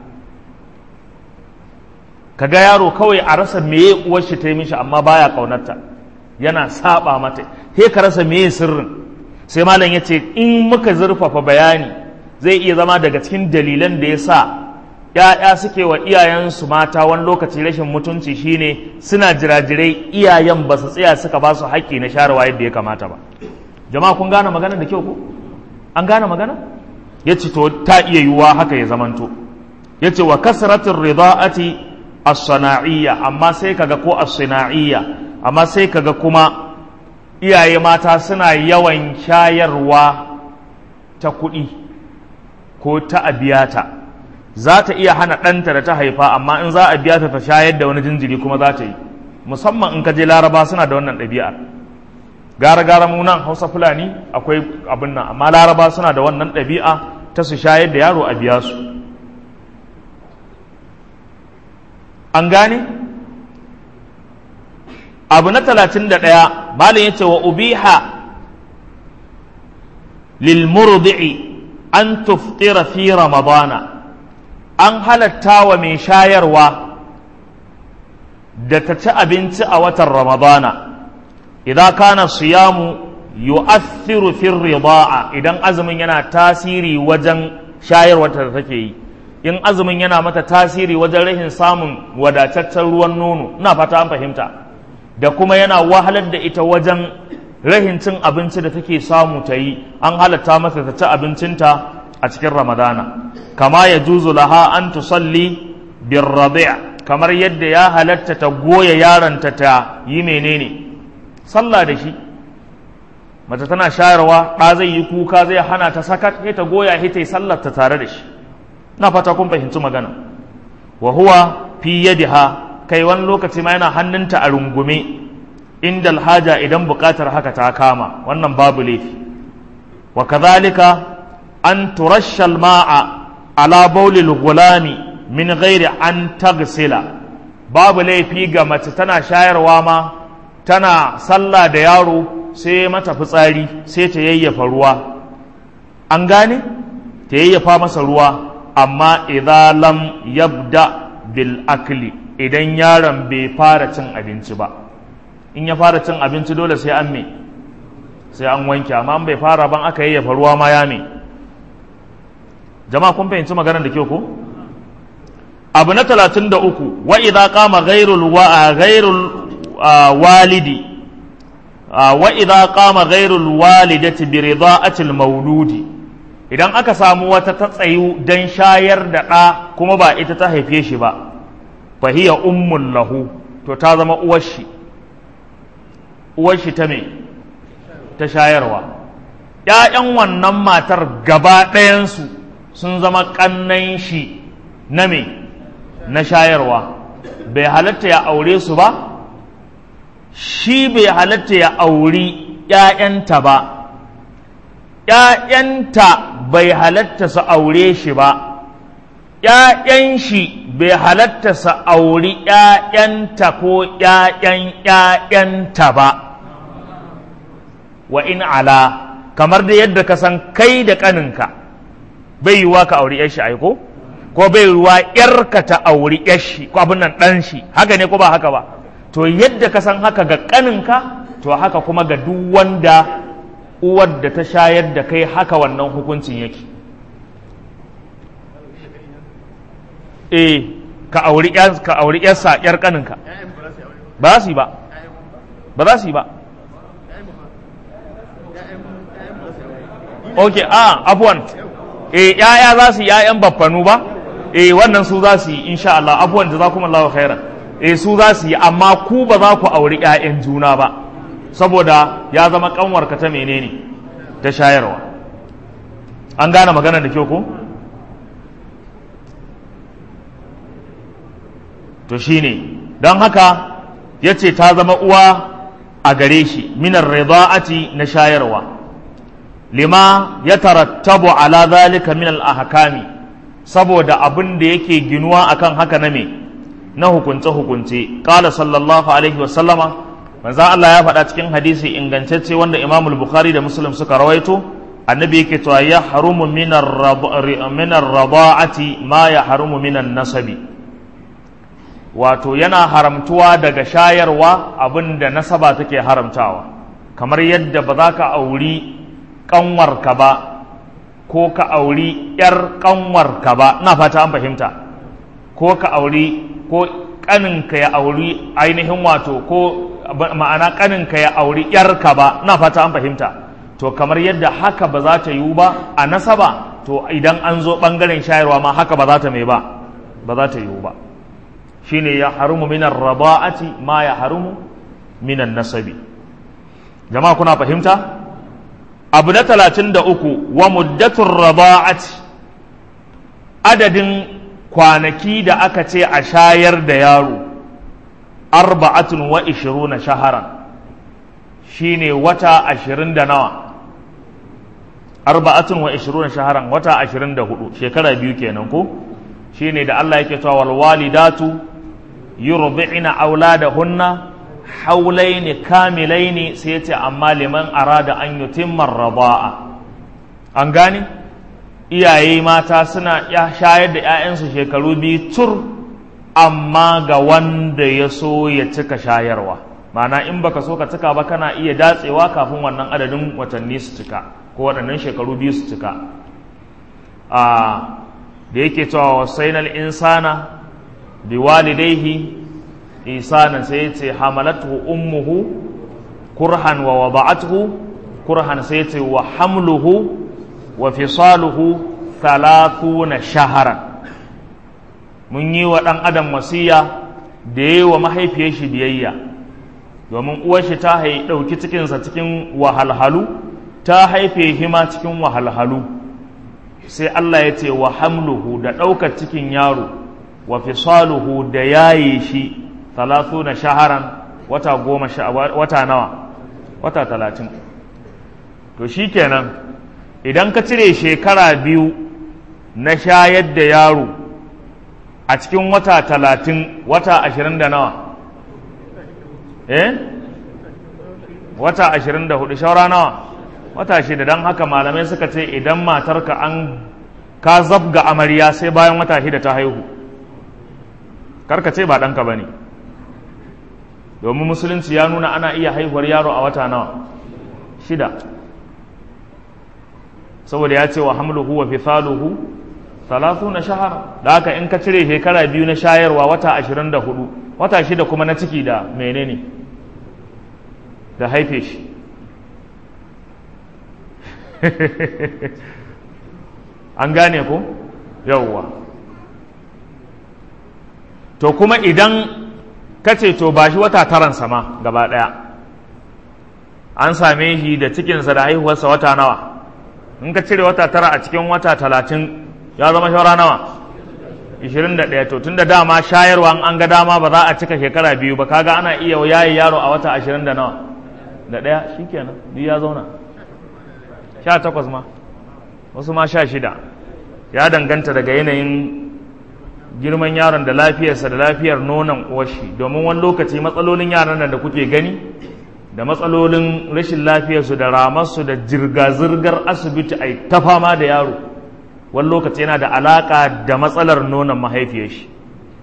kaga yaro kawai a rasa meye uwar shi ta yi mishi amma baya kaunarta yana saba mata he ka rasa meye sirrin sai malam ya ce in muka zurfafa bayani zai iya zama daga cikin dalilan da ya sa ‘ya'ya suke wa iyayensu mata wani lokaci rashin mutunci shine suna jirajirai iyayen ba su tsaya suka ba su haƙƙi na sharewa yadda ya kamata ba jama'a kun gane magana da kyau ko an gane magana ya ce to ta iya yiwuwa haka ya zamanto ya ce wa kasratin rida'ati as-sana'iyya amma sai kaga ko as-sana'iyya amma sai kaga kuma iyaye mata suna yawan shayarwa ta kuɗi ko ta abiyata za ta iya hana ɗanta da ta haifa amma in za a biya ta ta shayar da wani jinjiri kuma za ta yi musamman in ka je laraba suna da wannan ɗabi'ar gara gara mu nan hausa fulani akwai abin nan amma laraba suna da wannan ɗabi'a ta su shayar da yaro a biya su an gane abu na talatin da ɗaya malin ya ce wa ubiha lil murdi'i an tuftira fi ramadana an halatta wa mai shayarwa da ta ci abinci a watan ramadana idan kana siyamu yu'athiru fi rida'a idan azumin yana tasiri wajen shayarwa da take yi in azumin yana mata tasiri wajen rashin samun wadataccen ruwan nono ina fata an fahimta da kuma yana wahalar da ita wajen rahin cin abinci da take samu ta yi an halatta mata ta ci abincinta a cikin ramadana kama ya juzu laha an tusalli bin rabi' kamar yadda ya halatta ta goya yaronta ta yi menene sallah da shi mace tana shayarwa ɗa zai yi kuka zai hana ta sakat sai ta goya sai ta yi sallar ta tare da shi na fata kun fahimci magana wa huwa fi yadiha kai wani lokaci ma yana hannunta a rungume inda alhaja idan buƙatar haka ta kama wannan babu laifi wa kadhalika an turashsha ma'a ala bawlil gulami min ghairi an tagsila babu laifi ga mace tana shayarwa ma tana sallah da yaro sai mata fitsari sai ta yayyafa ruwa an gane ta yayyafa masa ruwa amma idza lam yabda bil akli idan yaron bai fara cin abinci ba in ya fara cin abinci dole sai an me sai an wanke amma bai fara ban aka yayyafa ruwa ma ya me jama'a kun fahimci maganar da kyau ko abu na talatin da uku wa idza qama ghairul wa ghairul walidi wa idza qama ghairul walidati bi rida'ati al mauludi idan aka samu wata ta tsayu dan shayar da ɗa kuma ba ita ta haife shi ba fa hiya ummul lahu to ta zama uwar shi uwar shi ta me ta shayarwa ƴaƴan wannan matar gaba ɗayansu sun zama ƙannan shi na me na shayarwa bai halatta ya aure su ba shi bai halatta ya auri ‘ya'yanta ba ‘ya'yanta bai halatta su aure shi ba ‘ya'yan shi bai halatta su auri ‘ya'yanta ko ‘ya'yan ‘ya'yanta ba wa in ala kamar da yadda ka san kai da ƙaninka bai yiwuwa ka auri ‘yar shi aiko? ko bai ruwa ‘yarka ta auri ‘yashi ko abin nan ɗan shi haka ne ko ba haka ba to yadda ka san haka ga ƙaninka to haka kuma ga duk wanda uwar da ta shayar da kai haka wannan hukuncin yake eh ka auri ka auri ‘yarsa ‘yar ƙaninka ba za su yi ba ba za su yi ba ok a abuwan eh ‘ya'ya za su yi ‘ya'yan baffanu ba eh wannan su za su yi insha Allah abuwan da za kuma Allah khairan eh su za su yi amma ku ba za ku auri ƴaƴan juna ba saboda ya zama kanwarka ta menene ta shayarwa an gane magana da kyau ko to shine don haka ya ce ta zama uwa a gare shi minar rida'ati na shayarwa lima ya tarattabu ala zalika min al-ahkami saboda abin da yake ginuwa akan haka na me na hukunce-hukunce qala sallallahu alaihi wasallama manzo Allah ya faɗa cikin hadisi ingantacce wanda Imam Bukhari da Muslim suka rawaito annabi yake cewa ya harumu min ar-rada'ati ma ya harumu min nasabi wato yana haramtuwa daga shayarwa abin da nasaba take haramtawa kamar yadda ba za ka auri kanwarka ba ko ka auri ‘yar ƙanwarka ba na fata an fahimta ko ka auri ko ƙaninka ya auri ainihin wato ko ma'ana ƙaninka ya auri ‘yarka ba na fata an fahimta to kamar yadda haka ba za ta yiwu ba a nasaba to idan an zo ɓangaren shayarwa ma haka ba za ta mai ba ba za ta yiwu ba shine ya harumu minan raba'ati ma ya harumu minan nasabi jama'a kuna fahimta abu na talatin da uku wa muddatun raba'ati adadin kwanaki da aka ce a shayar da yaro arba'atun wa ishiruna shaharan shine wata ashirin da nawa arba'atun wa ishiruna shaharan wata ashirin da hudu shekara biyu kenan ko shine da Allah yake cewa wal walidatu yurbi'na auladahunna haulaini kamilaini sai ce amma liman arada an yutimma raba'a an gane iyaye mata suna ya shayar da 'ya'yansu shekaru biyu tur amma ga wanda ya so ya cika shayarwa ma'ana in baka so ka cika ba kana iya datsewa kafin wannan adadin watanni su cika ko waɗannan shekaru biyu su cika a da yake cewa wasainal insana biwalidaihi isanan sai ce hamalatu ummuhu kurhan wa wada'atuhu kurhan sai ce wa hamluhu wa fisaluhu thalathuna shaharan mun yi wa ɗan adam wasiya da yi wa mahaifiyar shi biyayya domin uwar shi ta ɗauki cikinsa cikin wahalhalu ta haife hima cikin wahalhalu sai Allah ya ce wa hamluhu da ɗaukar cikin yaro wa fisaluhu da yaye shi talatu na shaharan wata goma wata nawa wata talatin to shi kenan idan ka cire shekara biyu na shayar da yaro a cikin wata talatin wata ashirin da nawa eh wata ashirin da hudu shaura nawa wata shida don haka malamai suka ce idan matarka an ka zabga amarya sai bayan wata shida ta haihu karka ce ba ɗanka ba ne domin musulunci ya nuna ana iya haihuwar yaro a wata nawa shida saboda ya ce wa hamluhu wa fisaluhu talatu na shahara da haka in ka cire shekara biyu na shayarwa wata ashirin da hudu wata shida kuma na ciki da menene da haife shi an gane ko yauwa to kuma idan ka ce to ba shi wata taran sama gaba ɗaya an same shi da cikinsa da haihuwarsa wata nawa in ka cire wata tara a cikin wata talatin ya zama shawara nawa 21 to tun da dama shayarwa an ga dama ba za a cika shekara biyu ba kaga ana iya yayi yaro a wata 20 da nawa da ɗaya shikenan duk ya zauna 18 ma wasu ma 16 ya danganta daga yanayin girman yaron da lafiyarsa da lafiyar nonon uwashi domin wani lokaci matsalolin yaran nan da kuke gani da matsalolin rashin lafiyarsu da ramarsu da jirga-zirgar asibiti a ta fama da yaro wani lokaci yana da alaƙa da matsalar nonon mahaifiyar shi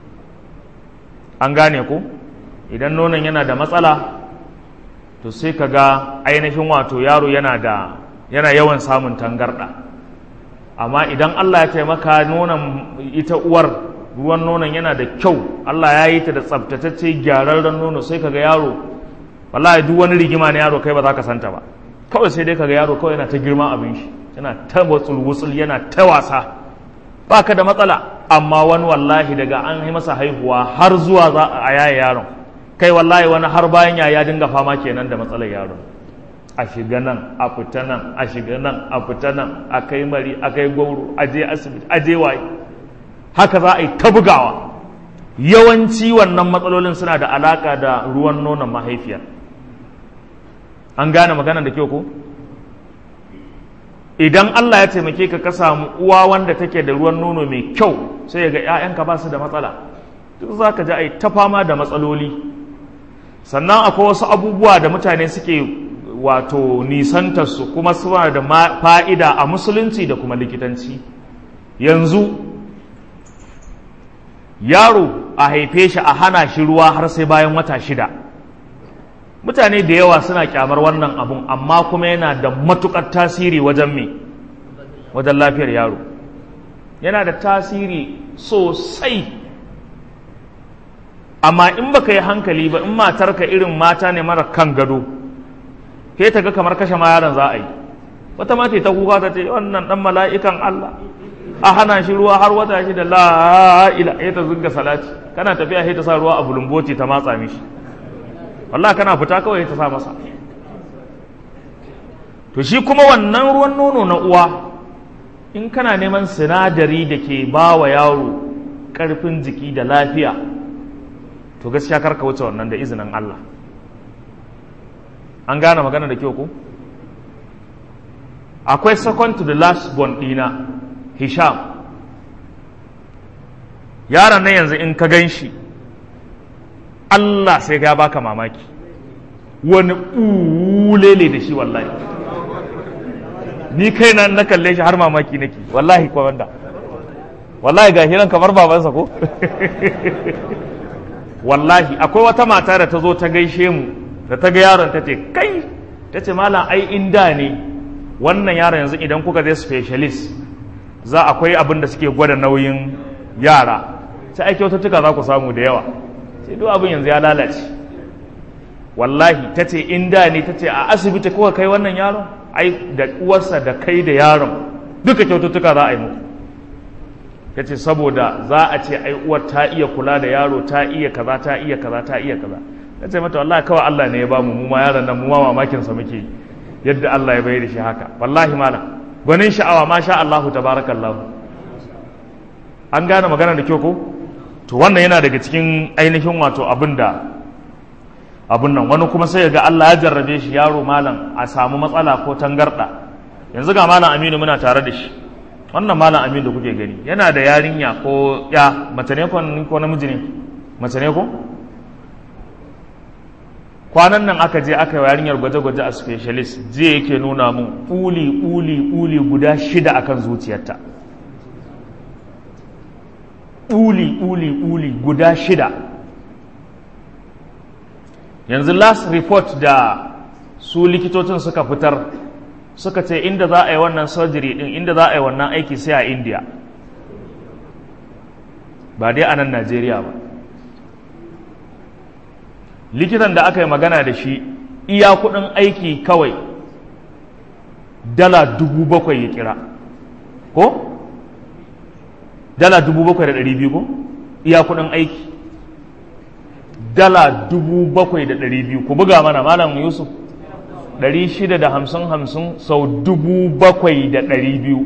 an gane ku idan nonon yana da matsala to sai ka ga ainihin wato yaro yana da yana yawan samun tangarɗa amma idan allah ya taimaka nonon ita uwar ruwan nonon yana da kyau allah ya yi ta da tsabtatacce gyararren nono sai ka ga yaro wallahi duk wani rigima na yaro kai ba za ka santa ba kawai sai dai ka ga yaro kawai yana ta girma abin shi yana ta wutsul yana ta wasa ba ka da matsala amma wani wallahi daga an yi masa haihuwa har zuwa za a yaye yaron kai wallahi wani har bayan ya ya dinga fama kenan da matsalar yaron a shiga nan a fita nan a shiga nan a fita nan a kai mari a kai gwauro a je asibiti a je waye haka za a yi ta bugawa yawanci wannan matsalolin suna da alaka da ruwan nonon mahaifiyar an gane magana da kyau ko idan Allah ya taimake ka ka samu uwa wanda take da ruwan nono mai kyau sai ya ga 'ya'yanka ba su da matsala duk za ka ji a ta fama da matsaloli sannan akwai wasu abubuwa da mutane suke wato nisantarsu kuma suna da fa'ida a musulunci da kuma likitanci yanzu yaro a haife shi a hana shi ruwa har sai bayan wata shida mutane da yawa suna kyamar wannan abun amma kuma yana da matukar tasiri wajen me wajen lafiyar yaro yana da tasiri sosai amma in baka yi hankali ba in matarka irin mata ne mara kan gado ke ta ga kamar kashe ma yaron za a yi wata mata ta kuka ta ce wannan dan mala'ikan Allah a hana shi ruwa har wata shi da la ila ta zunga salati kana tafiya sai ta sa ruwa a bulumboti ta matsa mishi wallah kana fita kawai ta sa masa to shi kuma wannan ruwan nono na uwa in kana neman sinadari da ke ba wa yaro ƙarfin jiki da lafiya to gaskiya karka wuce wannan da izinin Allah an gane magana da kyau ko akwai second to the last born ɗina hisham yaron na yanzu in ka gan shi Allah sai ga baka mamaki wani ulele da shi wallahi ni kai na na kalle shi har mamaki nake wallahi kwa wanda wallahi ga hiran kamar babansa ko wallahi akwai wata mata da ta zo ta gaishe mu da ta ga yaron ta ce kai ta ce malam ai inda ne wannan yaron yanzu idan kuka zai specialist za akwai abin da suke gwada nauyin yara sai ai kyaututtuka za ku samu da yawa sai duk abin yanzu ya lalace wallahi ta ce in da ne ta ce a asibiti kuka kai wannan yaron ai da uwarsa da kai da yaron duka kyaututtuka za a yi muku ta ce saboda za a ce ai uwar ta iya kula da yaro ta iya kaza ta iya kaza ta iya kaza na ce mata wallahi kawai Allah ne ya bamu mu ma yaron nan mu ma mamakin sa muke yadda Allah ya bayar da shi haka wallahi malam gwanin sha'awa ma sha Allahu tabarakallahu an gane magana da kyau ko to wannan yana daga cikin ainihin wato abin da abin nan wani kuma sai ga Allah ya jarrabe shi yaro malam a samu matsala ko tangarda yanzu ga malam Aminu muna tare da shi wannan malam Aminu da kuke gani yana da yarinya ko ya mace ne ko namiji ne mace ne ko kwanan nan aka je aka yi yarinyar gwaje-gwaje a specialist jiya yake nuna mun uli uli uli guda shida akan zuciyarta uli uli uli guda shida yanzu last report da su likitocin suka fitar suka ce inda za a yi wannan surgery din inda za a yi wannan aiki sai a india ba dai a nan najeriya ba likitan da aka yi magana da shi iya kudin aiki kawai dala dubu bakwai ya kira ko? dala dubu bakwai da ɗari biyu ko? iya kudin aiki dala dubu bakwai da ɗari biyu ku buga mana malam yusuf ɗari shida da hamsin hamsin sau dubu bakwai da ɗari biyu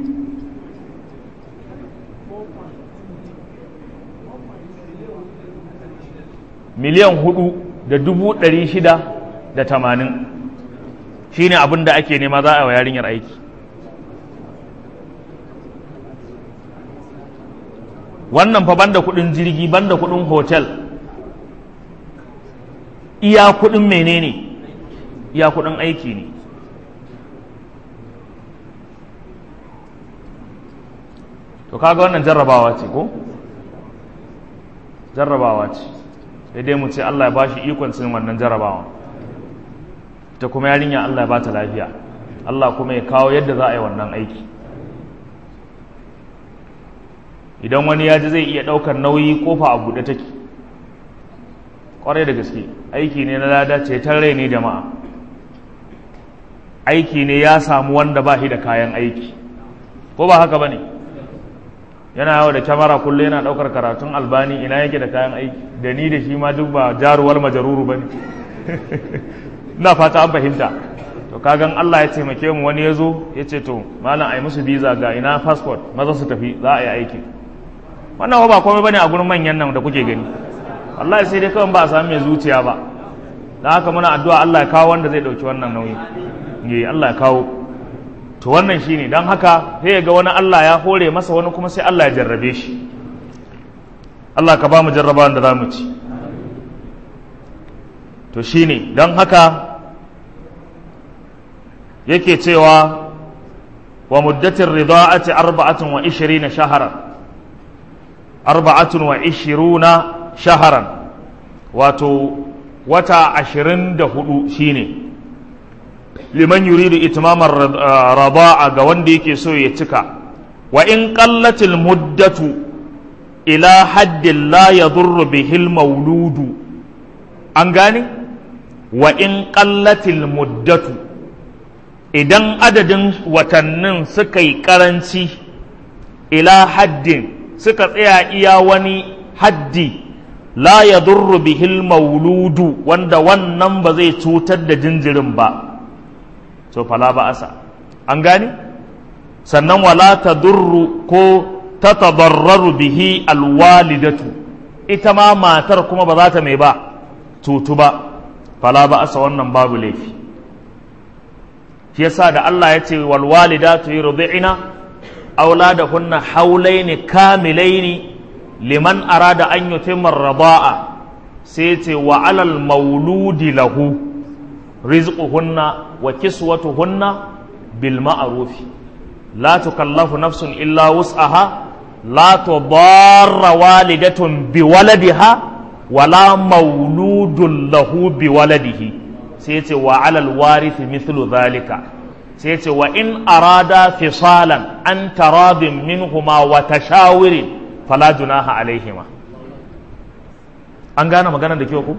miliyan hudu da dubu ɗari shida da tamanin shi ne abin da ake nema za a wa yarinyar aiki wannan fa banda kudin jirgi banda kudin hotel iya kudin menene iya kudin aiki ne to kaga wannan jarrabawa ce ko jarrabawa ce sai dai mu ce Allah ya bashi ikon cin wannan jarrabawa ta kuma yarinya Allah ya bata lafiya Allah kuma ya kawo yadda za a yi wannan aiki idan wani ya ji zai iya ɗaukar nauyi kofa a buɗe take ƙwarai da gaske aiki ne na lada ce ta rai ne jama'a aiki ne ya samu wanda ba shi da kayan aiki ko ba haka ba ne yana yawo da kyamara kullum yana ɗaukar karatun albani ina yake da kayan aiki da ni da shi ma duk ba jaruwar majaruru ba ne ina fata an fahimta to kagan Allah ya taimake mu wani ya zo ya ce to malam a yi musu biza ga ina passport maza su tafi za a yi aiki wannan ba komai bane a gurin manyan nan da kuke gani wallahi sai dai kawai ba a sami mai zuciya ba don haka muna addu'a Allah ya kawo wanda zai dauki wannan nauyi ne Allah ya kawo to wannan shine don haka sai ga wani Allah ya hore masa wani kuma sai Allah ya jarrabe shi Allah ka ba mu jarraba da za mu ci to shine don haka yake cewa wa muddatin rida'ati arba'atun wa ishirina shaharan arba'atun wa ishiruna shaharan wato wata ashirin da hudu shine liman yuridu itmamar rada'a ga wanda yake so ya cika wa in qallatil muddatu ila haddin la yadurru bihil mauludu an gane wa in qallatil muddatu idan adadin watannin suka yi karanci ila haddin suka tsaya iya wani haddi la ya durru bihil mauludu wanda wannan ba zai cutar da jinjirin ba so fala ba asa an gane sannan wala ta durru ko ta tabarraru bihi alwalidatu ita ma matar kuma ba za ta mai ba cutu ba fala ba asa wannan babu laifi shi yasa da Allah ya ce wal walidatu yurdi'na auladahunna haulaini kamilaini liman arada an yutimma ar-rida'a sai ce wa alal mauludi lahu rizquhunna wa kiswatuhunna bil ma'ruf la tukallafu nafsun illa wus'aha la tudarra walidatun bi waladiha wala mauludun lahu bi waladihi sai ce wa alal warithi mithlu zalika sai ce wa in arada fisalan an taradin minhuma wa tashawirin fala junaha alaihima an gane magana da kyau ku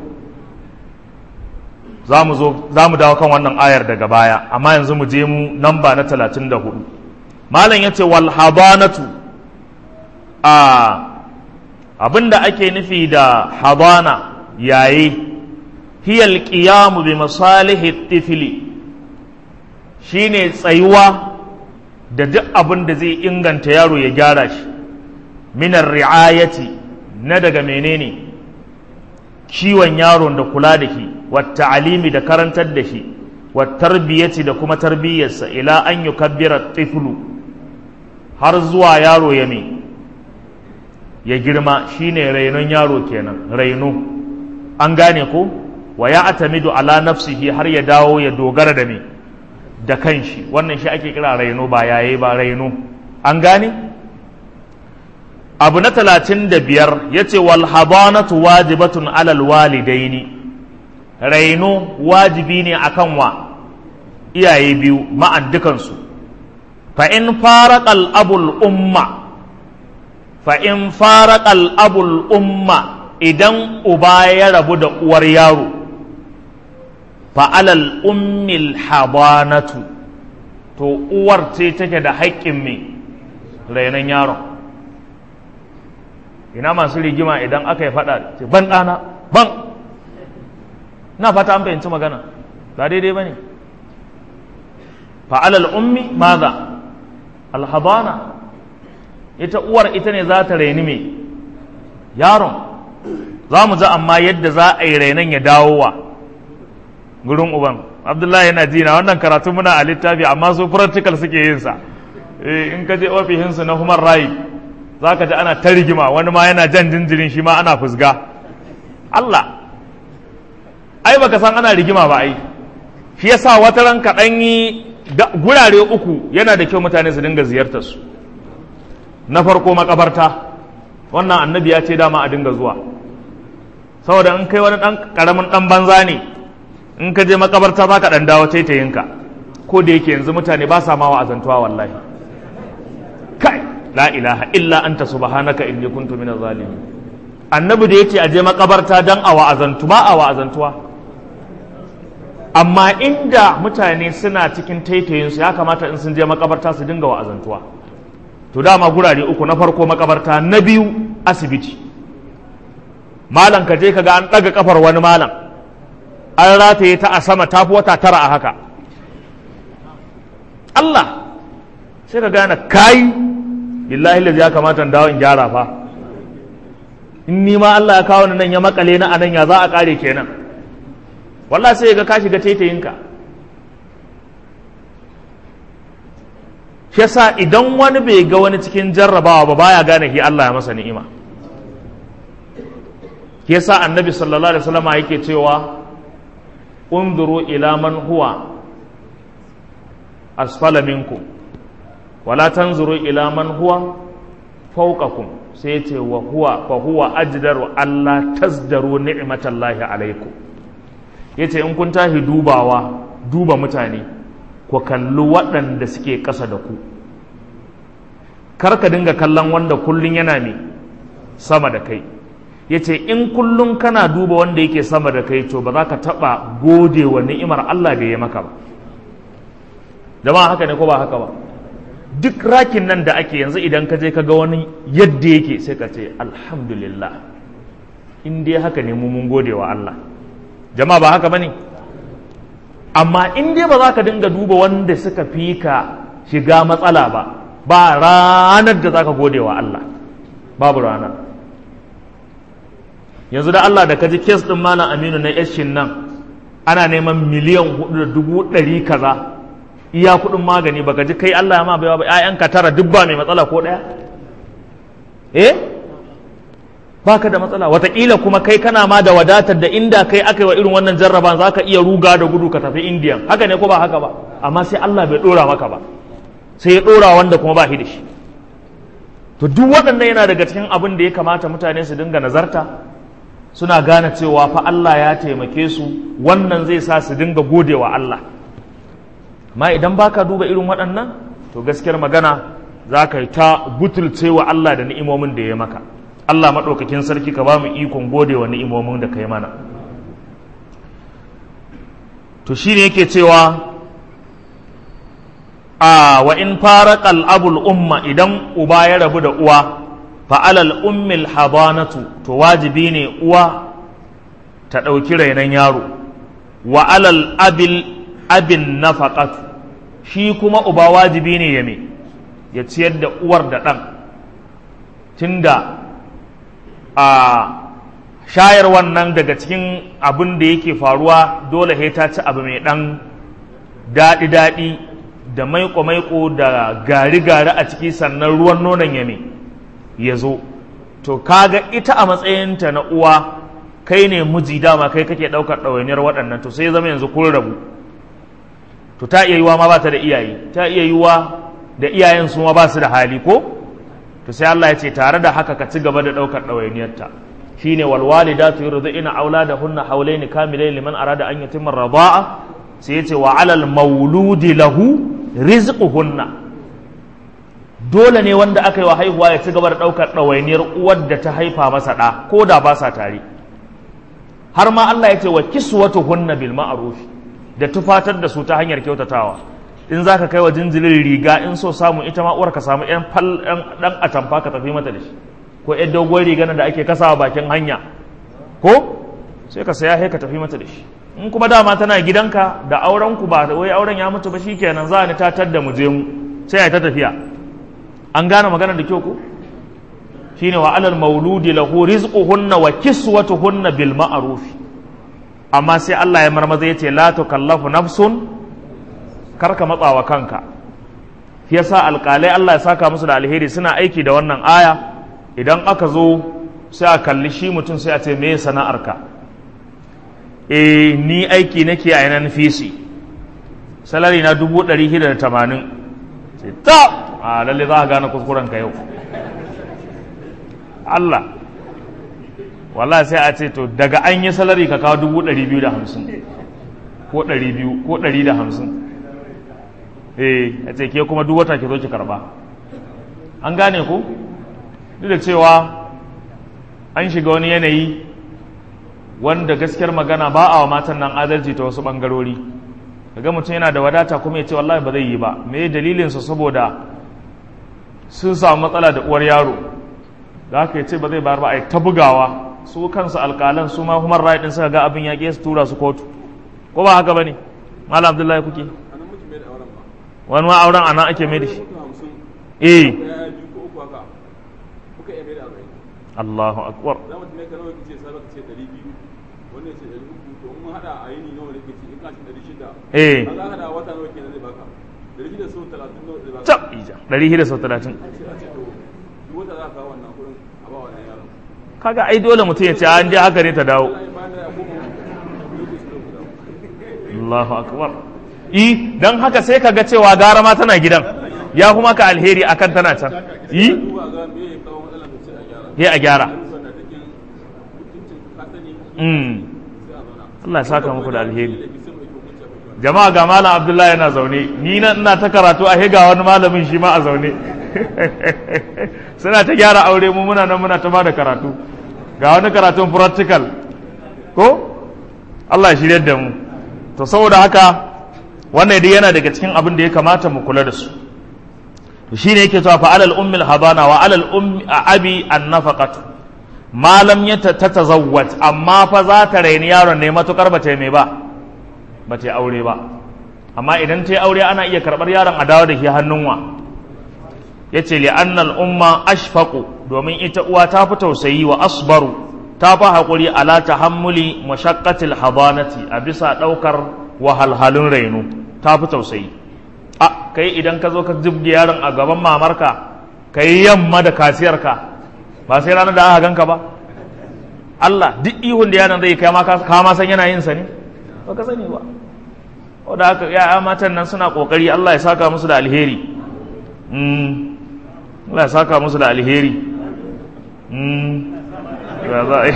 za mu zo za mu dawo kan wannan ayar daga baya amma yanzu mu je mu namba na 34 malam yace wal habanatu a abinda ake nufi da habana yayi hiya alqiyamu bi masalihi tifli shine tsayuwa da duk abin da zai inganta yaro ya gyara shi minar ri'ayati na daga menene kiwon yaron da kula da shi wata alimi da karantar da shi tarbiyyati da kuma tarbiyyarsa ila an yi kabbira tiflu har zuwa yaro ya me ya girma shine rainon yaro kenan raino an gane ko wa ya atamidu ala nafsihi har ya dawo ya dogara da me da kanshi wannan shi ake kira raino ba yaye ba raino an gane abu na talatin da biyar ya ce wal habanatu wajibatun alal walidaini raino wajibi ne akan wa iyaye biyu ma'an dukansu fa in faraqal abul umma fa in faraqal abul umma idan uba ya rabu da uwar yaro fa alal ummil habanatu to uwar ce take da haƙƙin me rainon yaron ina masu rigima idan aka yi faɗa ce ban ɗana ban na fata an fahimci magana ba daidai ba ne fa'alal ummi maza alhabana ita uwar ita ne za ta raini mai yaron za mu ji amma yadda za a yi rainon ya dawo wa gurin uban abdullahi yana jina wannan karatu muna a littafi amma su practical suke yin sa in ka je ofishinsu na human right za ka ji ana ta rigima wani ma yana jan jinjirin shi ma ana fusga Allah ai baka san ana rigima ba ai shi yasa wata ran kaɗan yi gurare uku yana da kyau mutane su dinga ziyartar su na farko makabarta wannan annabi ya ce dama a dinga zuwa saboda in kai wani ɗan ƙaramin ɗan banza ne in ka je makabarta za ka ɗan dawo taitayinka ko da yake yanzu mutane ba sa ma wa'azantuwa wallahi kai la ilaha illa anta subhanaka inni kuntu minaz zalimin annabi da yace aje makabarta dan a wa'azantu ba a wa'azantuwa amma inda mutane suna cikin taitayin su ya kamata in sun je makabarta su dinga wa'azantuwa to dama gurare uku na farko makabarta na biyu asibiti malam ka je ka ga an daga kafar wani malam an rataye ta a sama tafi wata tara a haka Allah sai ka gane kai billahi lazi ya kamata dawo in gyara fa in ni ma Allah ya kawo ni nan ya makale na anan ya za a kare kenan wallahi sai ga ka shiga taitayinka shi yasa idan wani bai ga wani cikin jarrabawa ba baya gane shi Allah ya masa ni'ima shi yasa annabi sallallahu alaihi wasallam yake cewa unzuru ila man huwa asfala minkum wala tanzuru ila man huwa fawqakum sai ce wa huwa fa huwa ajdaru alla tazdaru ni'matallahi alaikum yace in kun tahi dubawa duba mutane ku kalli waɗanda suke ƙasa da ku kar ka dinga kallon wanda kullun yana ne sama da kai yace in kullun kana duba wanda yake sama da kai to ba za ka taɓa gode wa ni'imar Allah da ya maka ba jama'a haka ne ko ba haka ba duk rakin nan da ake yanzu idan ka je ka ga wani yadda yake sai ka ce alhamdulillah in dai haka ne mu mun gode wa Allah jama'a ba haka bane amma in dai ba za ka dinga duba wanda suka fi ka shiga matsala ba ba ranar da za ka gode wa Allah babu rana yanzu da Allah da ka ji kes ɗin malam aminu na yashin nan ana neman miliyan hudu da dubu ɗari kaza iya kuɗin magani baka ji kai Allah ya ma baiwa ba ƴaƴanka tara duk ba mai matsala ko ɗaya eh baka da matsala wataƙila kuma kai kana ma da wadatar da inda kai aka yi wa irin wannan jarraba za ka iya ruga da gudu ka tafi indiyan haka ne ko ba haka ba amma sai Allah bai ɗora maka ba sai ya ɗora wanda kuma ba shi da shi to duk waɗannan yana daga cikin abin da ya kamata mutane su dinga nazarta suna gane cewa fa Allah ya taimake su wannan zai sa su dinga gode wa Allah amma idan baka duba irin waɗannan to gaskiyar magana za ka yi ta butulce wa Allah da ni'imomin da ya maka Allah maɗaukakin sarki ka ba mu ikon gode wa ni'imomin da ka yi mana to shi ne yake cewa a wa in fara abul umma idan uba ya rabu da uwa fa'alal ummil habanatu to wajibi ne uwa ta ɗauki rainon yaro wa alal abil abin nafaqatu shi kuma uba wajibi ne ya me ya ciyar da uwar da ɗan tunda a shayar wannan daga cikin abin da yake faruwa dole sai ta ci abu mai ɗan daɗi-daɗi da maiko-maiko da gari-gari a ciki sannan ruwan nonon ya me ya zo to kaga ita a matsayinta na uwa kai ne miji dama kai kake ɗaukar ɗawainiyar waɗannan to sai zama yanzu kun rabu to ta iya yiwa ma ba ta da iyaye ta iya yiwa da iyayen su ma ba su da hali ko to sai Allah ya ce tare da haka ka ci gaba da ɗaukar ɗawainiyarta shine wal walidatu yurdina auladahunna hawlaini kamilain liman arada an yutimma rida'a sai ya ce wa alal mauludi lahu rizquhunna dole ne wanda aka yi wa haihuwa ya ci gaba da ɗaukar ɗawainiyar uwar da ta haifa masa ɗa ko da ba sa tare har ma Allah ya ce wa kiswatuhunna bil ma'ruf da tufatar da su ta hanyar kyautatawa in za ka kai wa jinjirin riga in so samu ita ma uwar ka samu yan fal dan atamfa ka tafi mata da shi ko yan dogon riga da ake kasawa bakin hanya ko sai ka saya ka tafi mata da shi in kuma dama tana gidanka da auren ku ba wai auren ya mutu ba shikenan za ni tatar da mu je mu sai ta tafiya an gane magana da kyau ko shine wa alal mauludi lahu rizquhunna wa kiswatuhunna bil ma'ruf amma sai Allah ya marmaza yace la tukallafu nafsun karka matsawa kanka shi yasa alƙalai Allah ya saka musu da alheri suna aiki da wannan aya idan aka zo sai a kalli shi mutum sai a ce me sana'arka eh ni aiki nake a yanan fisi salari na dubu ɗari shida da tamanin sai ta a lalle za a gane kuskuren ka yau Allah wallahi sai a ce to daga an yi salari ka kawo dubu ɗari biyu da hamsin ko ɗari biyu ko ɗari da hamsin eh a ce ke kuma duk wata ke zo ki karba an gane ku duk da cewa an shiga wani yanayi wanda gaskiyar magana ba a wa matan nan adalci ta wasu ɓangarori daga mutum yana da wadata kuma ya ce wallahi ba zai yi ba me dalilinsa saboda sun samu matsala da uwar yaro da haka ya ce ba zai bayar ba a yi ta bugawa su kansu alƙalan su ma human right din suka ga abin ya su tura su kotu ko ba haka bane malam abdullahi kuke wani ma auren anan ake mai da shi eh Allahu akbar eh tab ija ɗari shida sau talatin kaga ai dole mutum ya ce an je haka ne ta dawo Allahu akbar i dan haka sai kaga cewa gara ma tana gidan ya kuma ka alheri akan tana can i he a gyara Allah ya saka muku da alheri jama'a ga malam abdullahi yana zaune ni na ina ta karatu a ga wani malamin shi ma a zaune suna ta gyara aure mu muna nan muna ta ba da karatu ga wani karatun practical ko Allah ya shirya da mu to saboda haka wannan dai yana daga cikin abin da ya kamata mu kula da su to shine yake cewa fa alal ummi al habana wa alal ummi abi an nafaqatu malam ya tatazawwaj amma fa za ta raini yaron ne matukar ba ta mai ba ba ta aure ba amma idan ta yi aure ana iya karɓar yaron a dawo da shi hannun wa ya ce li'annal umma ashfaqu domin ita uwa ta fi tausayi wa asbaru ta fi haƙuri ala tahammuli mashaqqatil habanati a bisa ɗaukar wahalhalun raino ta fi tausayi a kai idan ka zo ka jibge yaron a gaban mamarka ka yi yamma da kasiyarka ba sai ranar da aka ganka ba Allah duk ihun da yaron zai kai ma ka ma san yana yin sa ne ba ka sani ba wadda haka ya'ya matan nan suna kokari Allah ya saka musu da alheri Allah ya saka musu da alheri ya za a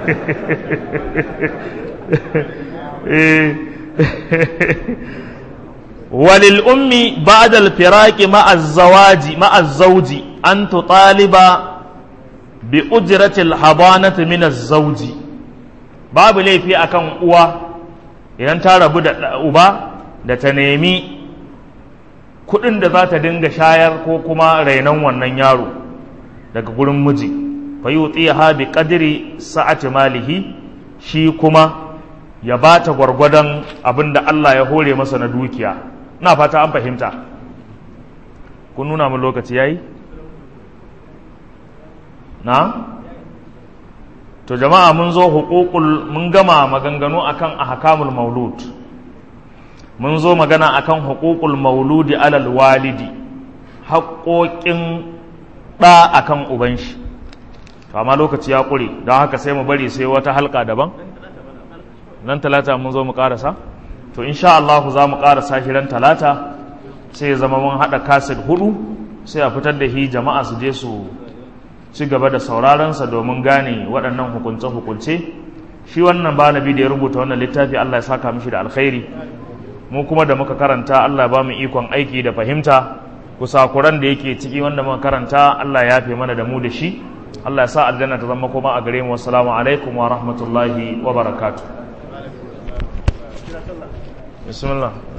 walil ummi ba'da al-firaqi ma'a az-zawaji ma'a az-zawji an tutaliba bi ujrati al-hadanati min az-zawji babu laifi akan uwa idan ta rabu da uba da ta nemi kudin da za ta dinga shayar ko kuma rainon wannan yaro daga gurin miji fa yutiha bi qadri sa'ati malihi shi kuma ya ba ta gwargwadon abin da Allah ya hore masa na dukiya na fata an fahimta kun nuna mu lokaci yayi na to jama'a mun zo hukukul mun gama maganganu akan ahkamul maulud mun zo magana akan hukukul mauludi alal walidi haƙoƙin ɗa akan uban shi to amma lokaci ya ƙure don haka sai mu bari sai wata halka daban nan talata mun zo mu ƙarasa to insha Allah za mu ƙarasa shi ran talata sai ya zama mun haɗa kaset hudu sai a fitar da hi jama'a su je su ci gaba da sauraronsa domin gane waɗannan hukunce-hukunce shi wannan banabi da ya rubuta wannan littafi Allah ya saka mishi da alkhairi mu kuma da muka karanta Allah ba mu ikon aiki da fahimta kusakuran da yake ciki wanda muka karanta Allah ya fi mana da mu da shi Allah ya sa aljanna ta zama kuma a gare mu assalamu alaikum wa rahmatullahi wa barakatuh bismillah